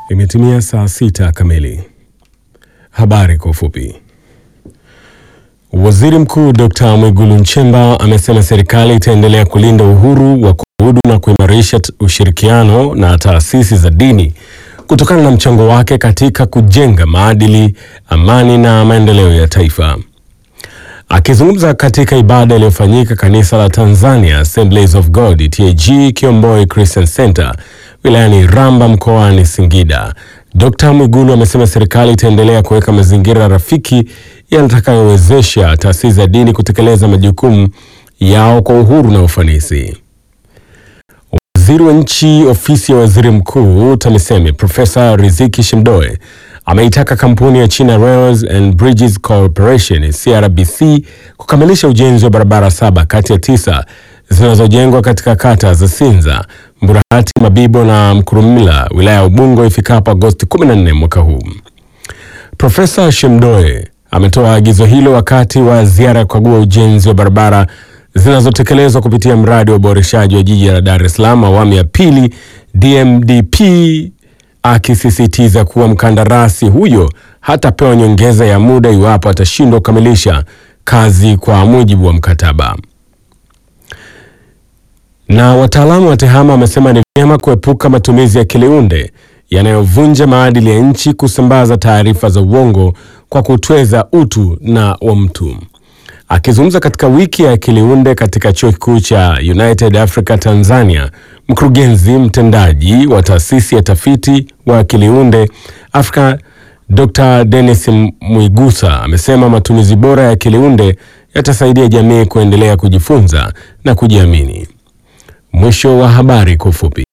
Imetimia saa sita kamili. Habari kwa ufupi. Waziri Mkuu Dr. Mwigulu Nchemba amesema serikali itaendelea kulinda uhuru wa kuabudu na kuimarisha ushirikiano na taasisi za dini kutokana na mchango wake katika kujenga maadili, amani na maendeleo ya taifa. Akizungumza katika ibada iliyofanyika kanisa la Tanzania Assemblies of God TAG Kiomboi Christian Center wilayani Ramba mkoani Singida, Dr. Mwigulu amesema serikali itaendelea kuweka mazingira rafiki yatakayowezesha taasisi za dini kutekeleza majukumu yao kwa uhuru na ufanisi. Waziri wa Nchi, Ofisi ya Waziri Mkuu TAMISEMI, Profesa Riziki Shemdoe ameitaka kampuni ya China Railways and Bridges Corporation CRBC kukamilisha ujenzi wa barabara saba kati ya tisa zinazojengwa katika kata za Sinza, Mburahati, Mabibo na Mkurumila wilaya ya Ubungo ifikapo Agosti 14 mwaka huu. Profesa Shemdoe ametoa agizo hilo wakati wa ziara ya kukagua ujenzi wa barabara zinazotekelezwa kupitia mradi wa uboreshaji wa jiji la Dar es Salaam awamu ya pili DMDP, akisisitiza kuwa mkandarasi huyo hatapewa nyongeza ya muda iwapo atashindwa kukamilisha kazi kwa mujibu wa mkataba. Na wataalamu wa TEHAMA wamesema ni vyema kuepuka matumizi ya kiliunde yanayovunja maadili ya nchi, kusambaza taarifa za uongo kwa kutweza utu na wa mtu. Akizungumza katika wiki ya kiliunde katika chuo kikuu cha United Africa Tanzania, mkurugenzi mtendaji wa taasisi ya tafiti wa kiliunde Afrika Dr. Dennis Mwigusa amesema matumizi bora ya kiliunde yatasaidia jamii kuendelea kujifunza na kujiamini. Mwisho wa habari kwa ufupi.